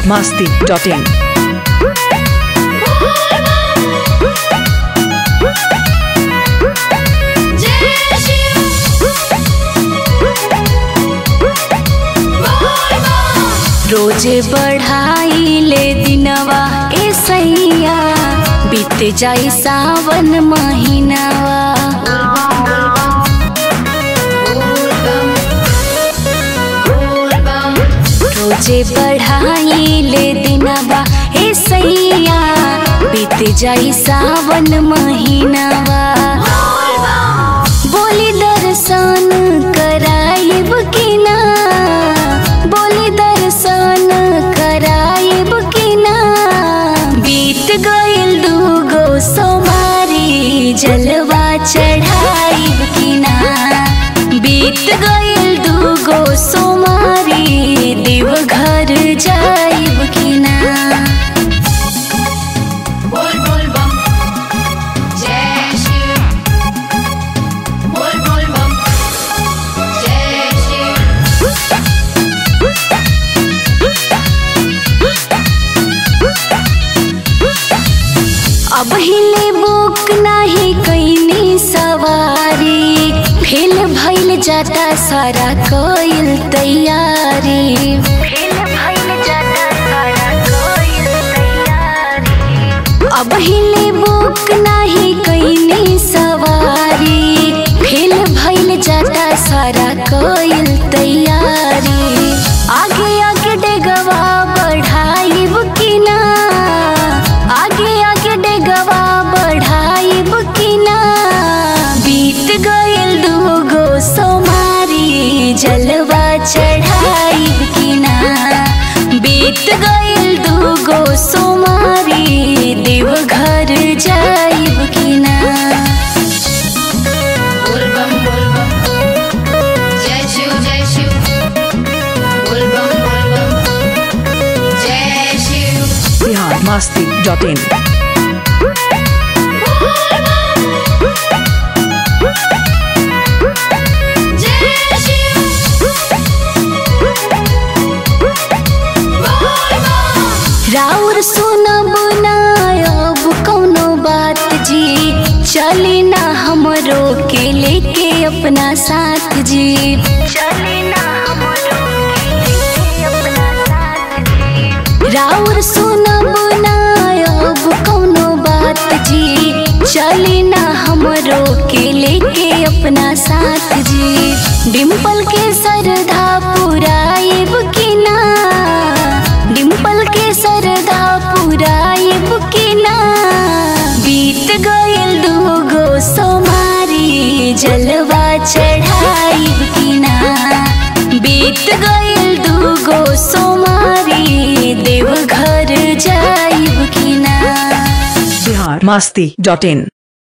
masti.in. रोजे बढ़ाई ले दिनवा ए सैया बीत जाई सावन महीनावा रोजे बढ़ाई ले दिनवा ए सैया बीत जाई सावन महीनावा बोली दर्शन कराइब कि ना बोली दर्शन कराइब कि ना बीत गइल दूगो सोमारी जलवा चढ़ाइब कि ना बीत गइल दूगो सोमारी देवघर जाइब कि ना बोल बोल बम जय शिव बोल बोल बम जय शिव अब हिले बुक नाही कैनी सवारी फेल भइल जाता सारा कइल तैयारी फेल भइल जाता सारा कइल तैयारी अब हिले बुक नाही कैनी सवारी फेल भइल जाता सारा कइल तैयारी आगे आगे डेगवा बढ़ाइब कि ना आगे आगे डेगवा बढ़ाइब कि ना बीत गइल दूगो सोमारी जलवा चढ़ाइब कि ना बीत गइल दूगो सोमारी देवघर जाइब कि ना बोल बम बोल बम जय शिव जय शिव बोल बम बोल बम जय शिव Bihar masti.in. जय शिव बोल बम राउर सुनब ना अब कौनो बात जी चली ना हमरो के लेके अपना साथ जी चली ना हमरो के लेके अपना साथ जी राउर सुनब ना अब कौनो बात जी चली ना हमरो के लेके अपना साथ जी डिम्पल के सरधा पुराइब कि ना डिम्पल के सरधा पुराइब कि ना बीत गइल दूगो सोमारी जलवा चढ़ाइब कि ना बीत गइल दूगो सोमारी देवघर जाइब कि ना Bihar masti.in.